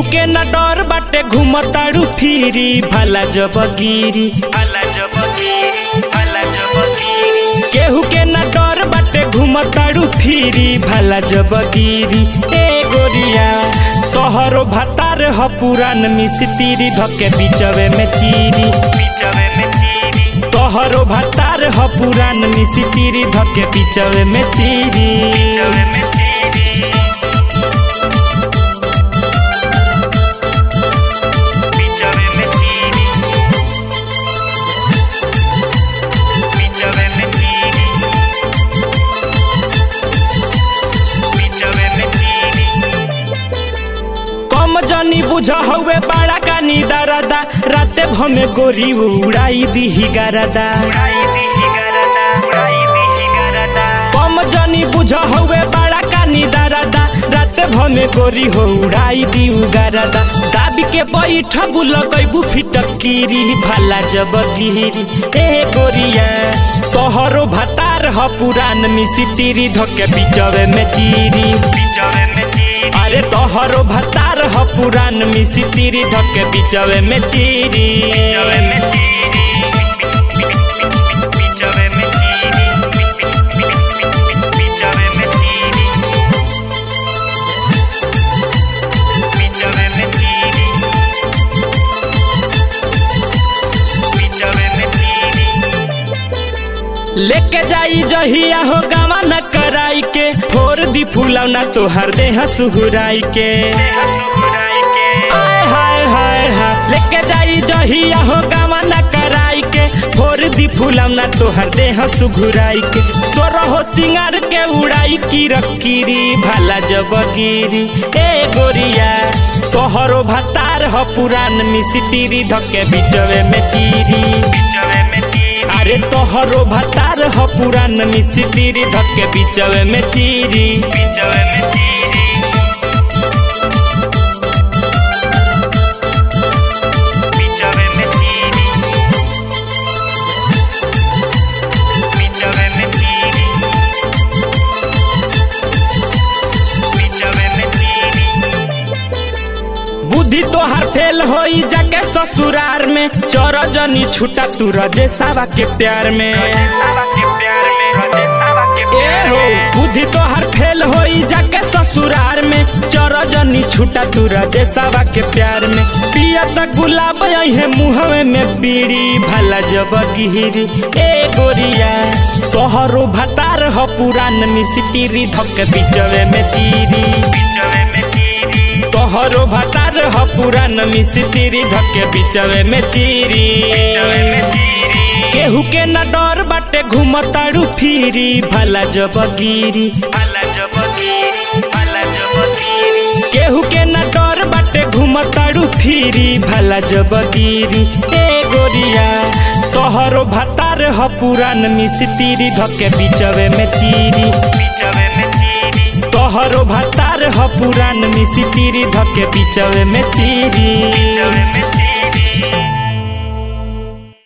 केहू के न डर बाटे घुमताड़ू फिरी भला जब गिरी भला जब गिरी भला जब गिरी केहू के न डर बाटे घुमताड़ू फिरी भला जब गिरी ए गोरिया तोहरो भतार ह पुरान मिस्त्री धके बीचवे में चीरी बीचवे में चीरी तोहरो भतार ह पुरान मिस्त्री धके बीचवे में चीरी बीचवे में चीरी बीचवे में चीरी बीचवे में चीरी बीचवे में चीरी कम जनी बुझ हवे बड़ा कानी दरदा राते भमे गोरी उड़ाई दीही गरदा कम जनी बुझ हवे बड़ा कानी दरदा राते भमे गोरी हो उड़ाई दी गरदा दाबी के बैठ लगैबू फिटकीरी भाला जब गिरी ए गोरिया तोहरो भतार ह पुरान मिसितिरी धके बीचवे में चीरी बीचवे में चीरी अरे तोहरो भतार ह पुरान मिसितिरी धके बीचवे में चीरी बीचवे में चीरी बीचवे में चीरी बीचवे में चीरी बीचवे में चीरी बीचवे में चीरी लेके जाई जहिया हो गावा न कराई के फोर दी फूलौना तोहर देह सुहुराई के आय हाय हाय हाय लेके जाई जहिया हो गावा न कराई के फोर दी फूलौना तोहर देह सुघुराई के तोर हो सिंगार के उड़ाई की रकीरी भाला जब गिरी ए गोरिया तोहरो भतार ह पुरान मिसितिरी धके बीचवे में चीरी बीचवे में चीरी अरे तोहरो भतार ह पुरान मिस्त्री धके बीचवे में चीरी बीचवे में चीरी बीचवे में चीरी बीचवे में चीरी बीचवे में चीरी बुद्धि तोहार फेल होई जाके ससुरार में चोर जनी छूटा तू रजे सावा के प्यार में ए हो बुद्धि तोहार फेल होई जाके ससुरार में चोर जनी छूटा तू रजे सावा के प्यार में पिया तक गुलाब है मुहवे में बीड़ी भला जब गिरी ए गोरिया तोहरो भतार ह पुरान मिस्त्री धक बीचवे में चीरी बीचवे में चीरी तोहरो भतार ह पुरान मिस्त्री धके बीचवे में चीरी केहू के न डर बाटे घुमताड़ू फिरी भला जब गिरी भला जब गिरी भला जब गिरी केहू के न डर बाटे घुमताड़ू फिरी भला जब गिरी ए गोरिया तोहरो भतार ह पुरान मिस्त्री धके बीचवे में चीरी बीचवे में चीरी तोहरो भतार ह पुरान मिस्त्री धके बीचवे में चीरी बीचवे में